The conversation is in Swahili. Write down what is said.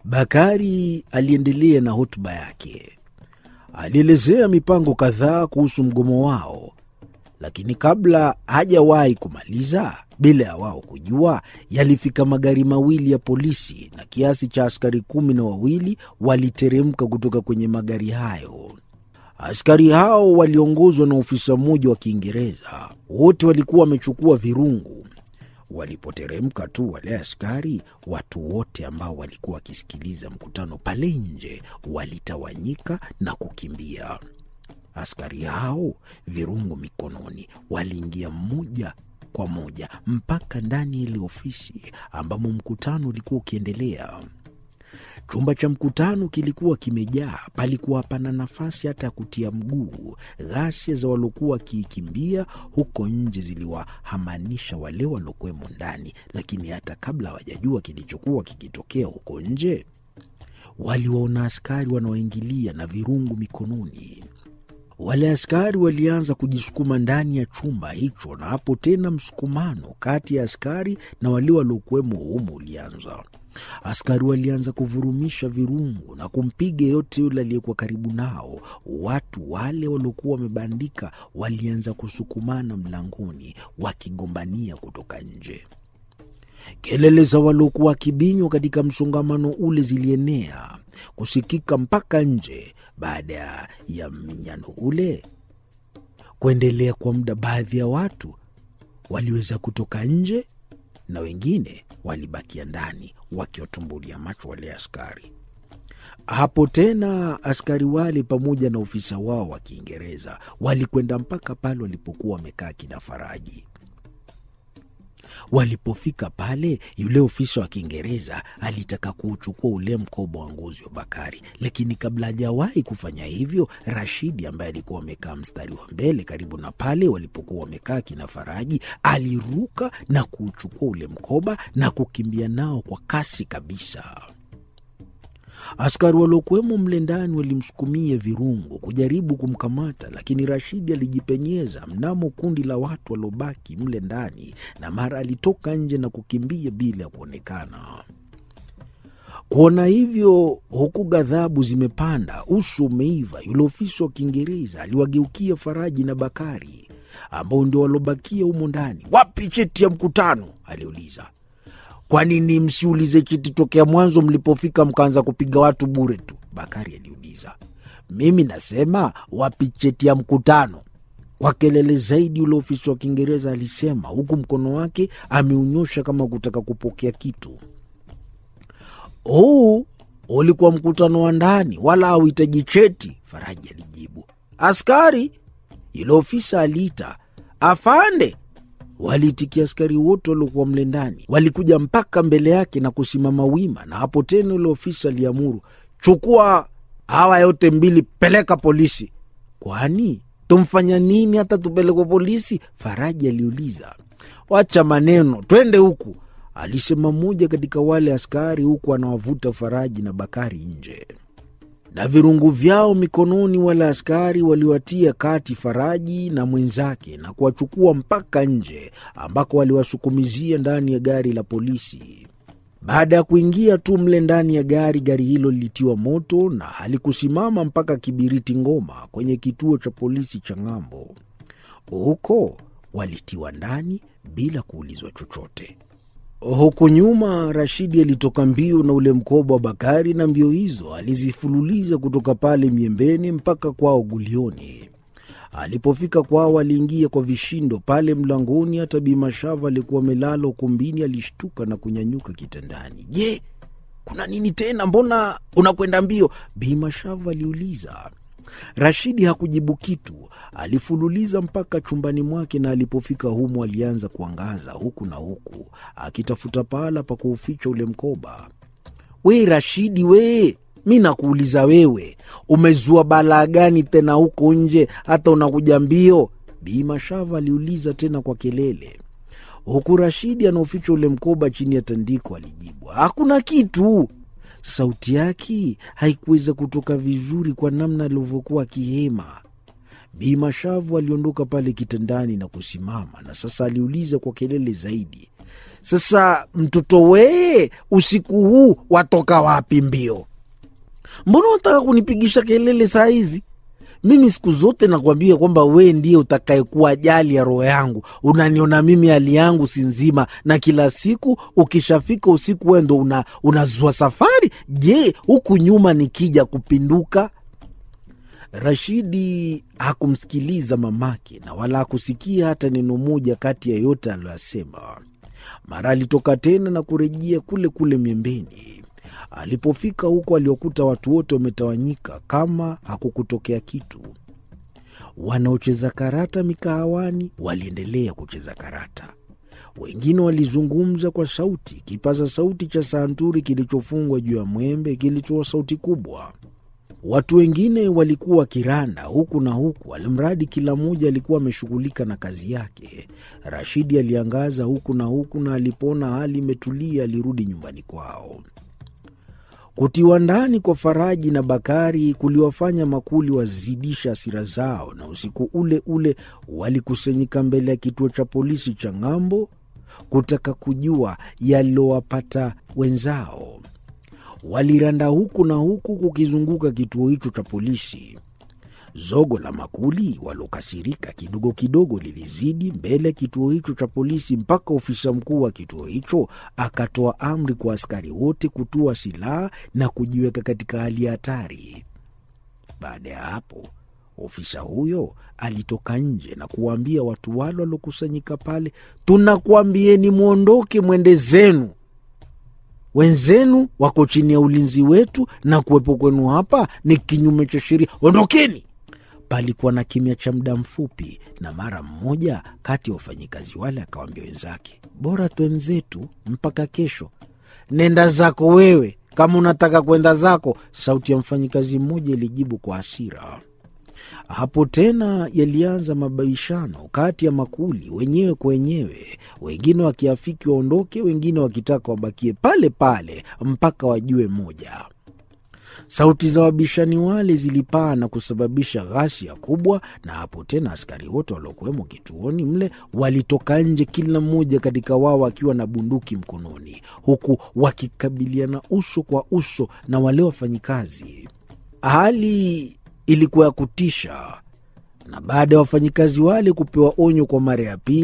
Bakari aliendelea na hotuba yake. Alielezea mipango kadhaa kuhusu mgomo wao, lakini kabla hajawahi kumaliza, bila ya wao kujua, yalifika magari mawili ya polisi na kiasi cha askari kumi na wawili waliteremka kutoka kwenye magari hayo. Askari hao waliongozwa na ofisa mmoja wa Kiingereza. Wote walikuwa wamechukua virungu. Walipoteremka tu wale askari, watu wote ambao walikuwa wakisikiliza mkutano pale nje walitawanyika na kukimbia. Askari hao, virungu mikononi, waliingia mmoja kwa moja mpaka ndani ya ile ofisi ambamo mkutano ulikuwa ukiendelea. Chumba cha mkutano kilikuwa kimejaa, palikuwa hapana nafasi hata ya kutia mguu. Ghasia za waliokuwa wakiikimbia huko nje ziliwahamanisha wale waliokuwemo ndani, lakini hata kabla hawajajua kilichokuwa kikitokea huko nje, waliwaona askari wanaoingilia na virungu mikononi. Wale askari walianza kujisukuma ndani ya chumba hicho, na hapo tena msukumano kati ya askari na wale waliokuwemo humo ulianza. Askari walianza kuvurumisha virungu na kumpiga yeyote yule aliyekuwa karibu nao. Watu wale waliokuwa wamebandika walianza kusukumana mlangoni, wakigombania kutoka nje. Kelele za waliokuwa wakibinywa katika msongamano ule zilienea kusikika mpaka nje. Baada ya mminyano ule kuendelea kwa muda, baadhi ya watu waliweza kutoka nje na wengine walibakia ndani wakiwatumbulia macho wale askari. Hapo tena askari wale pamoja na ofisa wao wa Kiingereza walikwenda mpaka pale walipokuwa wamekaa kina Faraji. Walipofika pale, yule ofisa wa Kiingereza alitaka kuuchukua ule mkoba wa ngozi wa Bakari, lakini kabla hajawahi kufanya hivyo, Rashidi ambaye alikuwa amekaa mstari wa mbele karibu na pale walipokuwa wamekaa kina Faraji aliruka na kuuchukua ule mkoba na kukimbia nao kwa kasi kabisa. Askari waliokuwemo mle ndani walimsukumia virungu kujaribu kumkamata, lakini Rashidi alijipenyeza mnamo kundi la watu waliobaki mle ndani, na mara alitoka nje na kukimbia bila ya kuonekana. Kuona hivyo, huku ghadhabu zimepanda, uso umeiva, yule ofisa wa Kiingereza aliwageukia Faraji na Bakari ambao ndio waliobakia humo ndani. Wapi cheti ya mkutano? aliuliza. Kwa nini msiulize cheti tokea mwanzo mlipofika mkaanza kupiga watu bure tu? Bakari aliuliza. Mimi nasema wapi cheti ya mkutano? Kwa kelele zaidi, yule ofisa wa Kiingereza alisema, huku mkono wake ameunyosha kama kutaka kupokea kitu. Huu ulikuwa mkutano wa ndani, wala hauhitaji cheti, Faraji alijibu. Askari, yule ofisa aliita. Afande, Waliitikia askari wote waliokuwa mle ndani, walikuja mpaka mbele yake na kusimama wima, na hapo tena ule ofisa aliamuru, chukua hawa yote mbili, peleka polisi. Kwani tumfanya nini hata tupelekwe polisi? Faraji aliuliza. Wacha maneno, twende huku, alisema mmoja katika wale askari, huku anawavuta Faraji na Bakari nje na virungu vyao mikononi. Wale askari waliwatia kati Faraji na mwenzake na kuwachukua mpaka nje, ambako waliwasukumizia ndani ya gari la polisi. Baada ya kuingia tu mle ndani ya gari, gari hilo lilitiwa moto na halikusimama mpaka Kibiriti Ngoma, kwenye kituo cha polisi cha Ng'ambo. Huko walitiwa ndani bila kuulizwa chochote. Huku nyuma Rashidi alitoka mbio na ule mkoba wa Bakari, na mbio hizo alizifululiza kutoka pale Miembeni mpaka kwao Gulioni. Alipofika kwao, aliingia kwa vishindo pale mlangoni. Hata Bimashava alikuwa amelala ukumbini, alishtuka na kunyanyuka kitandani. Je, kuna nini tena? Mbona unakwenda mbio? Bimashava aliuliza. Rashidi hakujibu kitu, alifululiza mpaka chumbani mwake, na alipofika humo alianza kuangaza huku na huku akitafuta pahala pa kuuficha ule mkoba. We Rashidi, we mi nakuuliza wewe, umezua balaa gani tena huko nje hata unakuja mbio? Bimashava aliuliza tena kwa kelele, huku Rashidi anaoficha ule mkoba chini ya tandiko. Alijibu, hakuna kitu. Sauti yake haikuweza kutoka vizuri kwa namna alivyokuwa akihema. Bi Mashavu aliondoka pale kitandani na kusimama, na sasa aliuliza kwa kelele zaidi, Sasa mtoto wee, usiku huu watoka wapi mbio? Mbona unataka kunipigisha kelele saa hizi? Mimi siku zote nakwambia kwamba wee ndiye utakayekuwa ajali ya roho yangu. Unaniona mimi hali yangu si nzima, na kila siku ukishafika usiku wee ndo una, unazua safari. Je, huku nyuma nikija kupinduka? Rashidi hakumsikiliza mamake na wala hakusikia hata neno moja kati ya yote aliyoyasema. Mara alitoka tena na kurejea kule kule miembeni. Alipofika huko, aliokuta watu wote wametawanyika kama hakukutokea kitu. Wanaocheza karata mikahawani waliendelea kucheza karata, wengine walizungumza kwa sauti. Kipaza sauti cha santuri kilichofungwa juu ya mwembe kilitoa sauti kubwa. Watu wengine walikuwa wakiranda huku na huku, alimradi kila mmoja alikuwa ameshughulika na kazi yake. Rashidi aliangaza huku na huku, na alipoona hali imetulia, alirudi nyumbani kwao. Kutiwa ndani kwa Faraji na Bakari kuliwafanya makuli wazidisha hasira zao, na usiku ule ule walikusanyika mbele ya kituo cha polisi cha ng'ambo kutaka kujua yaliyowapata wenzao. Waliranda huku na huku kukizunguka kituo hicho cha polisi. Zogo la makuli walokasirika kidogo kidogo lilizidi mbele ya kituo hicho cha polisi, mpaka ofisa mkuu wa kituo hicho akatoa amri kwa askari wote kutua silaha na kujiweka katika hali ya hatari. Baada ya hapo, ofisa huyo alitoka nje na kuwaambia watu wale waliokusanyika pale, tunakuambieni mwondoke, mwende zenu wenzenu wako chini ya ulinzi wetu na kuwepo kwenu hapa ni kinyume cha sheria. Ondokeni! Palikuwa na kimya cha muda mfupi, na mara mmoja kati ya wafanyikazi wale akawaambia wenzake, bora twenzetu mpaka kesho. Nenda zako wewe, kama unataka kwenda zako, sauti ya mfanyikazi mmoja ilijibu kwa hasira. Hapo tena yalianza mabishano kati ya makuli wenyewe kwa wenyewe, wengine wakiafiki waondoke, wengine wakitaka wabakie pale pale mpaka wajue moja. Sauti za wabishani wale zilipaa na kusababisha ghasia kubwa, na hapo tena askari wote waliokuwemo kituoni mle walitoka nje, kila mmoja katika wao akiwa na bunduki mkononi, huku wakikabiliana uso kwa uso na wale wafanyikazi. Hali ilikuwa ya kutisha, na baada ya wafanyikazi wale kupewa onyo kwa mara ya pili